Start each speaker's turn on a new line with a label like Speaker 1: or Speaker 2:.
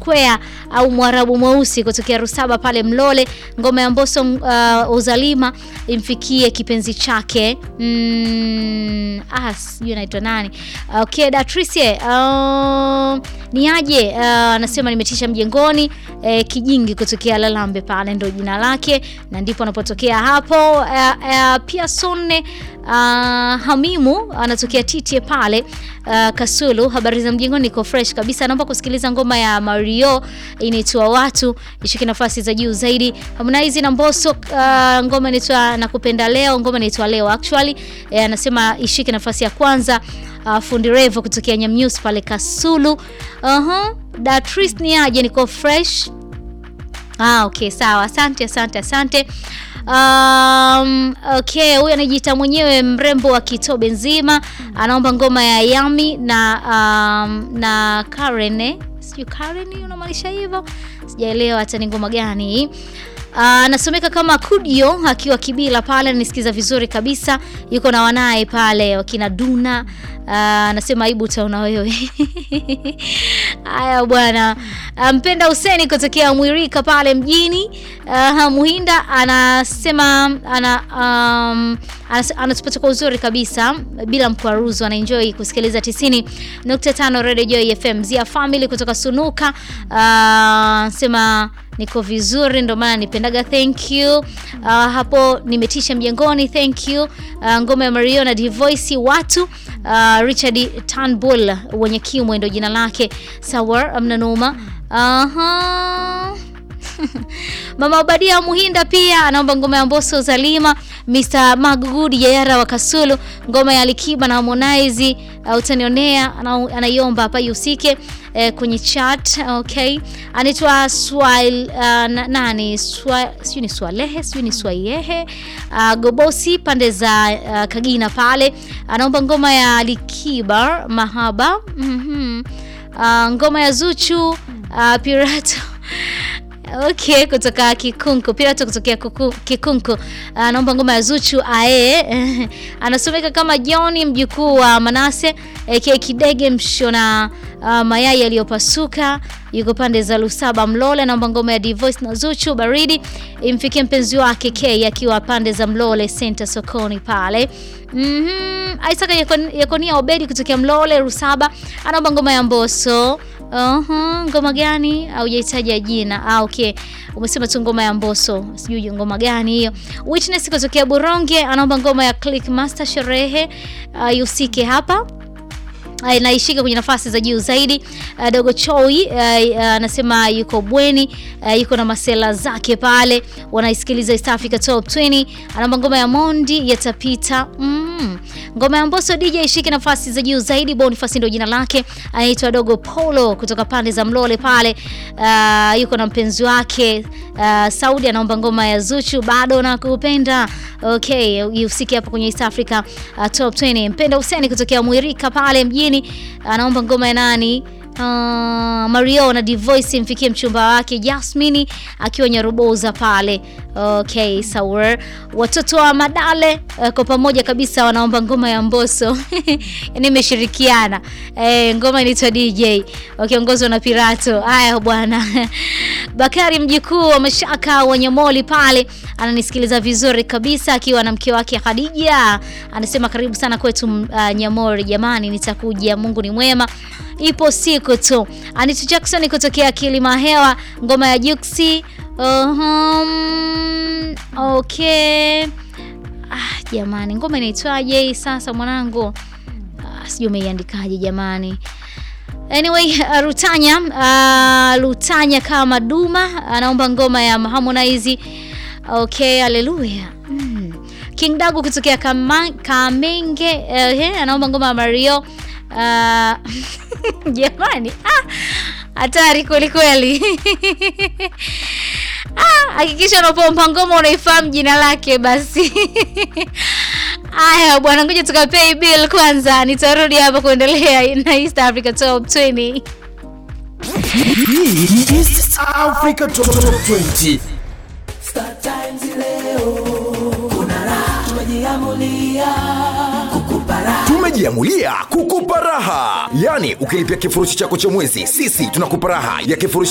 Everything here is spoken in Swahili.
Speaker 1: Square au Mwarabu mweusi kutokea Rusaba pale Mlole. Ngoma ya Mbosso uh, Uzalima imfikie kipenzi chake mm, ah, sijui anaitwa nani. Okay, Datrice uh, ni aje uh, anasema nimetisha mjengoni eh, kijingi kutokea Lalambe pale ndo jina lake na ndipo anapotokea hapo. Uh, uh, pia Sonne uh, Hamimu anatokea Titie pale uh, Kasulu. Habari za mjengoni, niko fresh kabisa. Naomba kusikiliza ngoma ya Mario inaitwa watu ishike nafasi za juu zaidi. Harmonize na Mbosso uh, ngoma inaitwa nakupenda leo, ngoma inaitwa leo actually eh, anasema ishike nafasi ya kwanza. Uh, fundi Revo kutokea Nyamnews pale Kasulu. Uh-huh. Datris ni aje, niko fresh. Ah, okay, sawa. Asante, asante, asante. Um, okay, huyu anajiita mwenyewe mrembo wa Kitobe nzima anaomba ngoma ya Yami na um, na Karen eh? Sijui Karen unamaanisha hivyo, sijaelewa hata ni ngoma gani hii. Anasomeka uh, kama Kudio akiwa Kibila pale, anisikiza vizuri kabisa, yuko na wanaye pale wakina Duna. Anasema uh, aibu utaona wewe. Haya bwana, mpenda um, Huseni kutokea Mwirika pale mjini uh, Muhinda anasema ana um, anatupata kwa uzuri kabisa bila mkwaruzo, anaenjoy kusikiliza 90.5 Radio Joy FM. Zia family kutoka Sunuka anasema uh, niko vizuri ndo maana nipendaga, thank you. Uh, hapo nimetisha mjengoni, thank you. Uh, ngoma ya Mario na Divoice watu uh, Richard Turnbull wenye kimwe ndo jina lake. Sawa, amna noma. Aha. Mama Obadia Muhinda pia anaomba ngoma ya Mbosso Zalima. Mr Magugudi Yayara wa Kasulu, ngoma ya Alikiba na Harmonize uh, utanionea anaiomba hapa yusike eh, kwenye chat. Okay, anaitwa Swal uh, nani sijui ni Swalehe sijui ni Swaiyehe uh, Gobosi pande za uh, Kagina pale anaomba ngoma ya Alikiba Mahaba. mm -hmm. uh, ngoma ya Zuchu uh, Pirato Okay, kutoka Kikunku Pirato kutokea Kikunku anaomba ngoma ya Zuchu ae anasomeka kama John mjukuu wa Manase aka Kidege mshona uh, mayai yaliyopasuka yuko pande za Lusaba Mlole, anaomba ngoma ya Divoice na Zuchu baridi imfikie mpenzi wake K akiwa pande za Mlole Center sokoni pale. Mhm, mm Isaka Yakonia Obedi kutokea Mlole Rusaba anaomba ngoma ya Mbosso. Uh-huh. Ngoma gani? Haujahitaja jina. Ah, okay. Umesema tu ngoma ya Mbosso. Sijui ngoma gani hiyo. Witness kutokea Buronge anaomba ngoma ya Click Master sherehe uh, yusike hapa naishika kwenye nafasi za juu zaidi. Uh, Dogo Choi anasema uh, uh, yuko bweni uh, yuko na masela zake pale, wanaisikiliza East Africa Top 20. Anaomba ngoma ya Mondi yatapita. mm. Ngoma ya Mbosso DJ ishike nafasi za juu zaidi. Boniface ndio jina lake, anaitwa Dogo Polo kutoka pande za Mlole pale, uh, yuko na mpenzi wake uh, Saudi anaomba ngoma ya Zuchu bado nakupenda. Okay, usike hapo kwenye East Africa uh, Top 20. Mpenda Huseni kutokea Mwirika pale mjini anaomba ngoma ya nani? Uh, Mario na Divoice mfikie mchumba wake Jasmine akiwa Nyaruboza pale. Okay, sawa. Watoto wa Madale uh, kwa pamoja kabisa wanaomba ngoma ya Mbosso. Yaani imeshirikiana. Eh, ngoma inaitwa DJ. Wakiongozwa na Pirato. Haya bwana. Bakari mjukuu wa Mashaka wa Nyamoli pale ananisikiliza vizuri kabisa akiwa na mke wake Khadija. Anasema karibu sana kwetu uh, Nyamori jamani, nitakuja. Mungu ni mwema. Ipo siku tu. Anita Jackson kutokea Kilima Hewa, ngoma ya Juksi. Uhum, okay. Ah, jamani ngoma inaitwaje sasa mwanangu? Ah, sijui umeiandikaje jamani. Anyway, uh, Rutanya uh, Rutanya kama Duma anaomba ngoma ya Harmonize. Okay, haleluya. Mm. King Dagu kutokea Kamenge uh, anaomba ngoma ya Mario uh, jamani hatari ah, kweli kweli. Hakikisha ah, unapompa ngoma unaifahamu jina lake basi. Aya bwana, ngoja tukapay bill kwanza, nitarudi hapa kuendelea na East Africa Top 20.
Speaker 2: East Africa Top 20.
Speaker 3: Star Times leo kuna raha, tumejiamulia kukupa raha.
Speaker 2: Tumejiamulia kukupa raha, yaani ukilipia kifurushi chako cha mwezi, sisi tunakupa raha ya kifurushi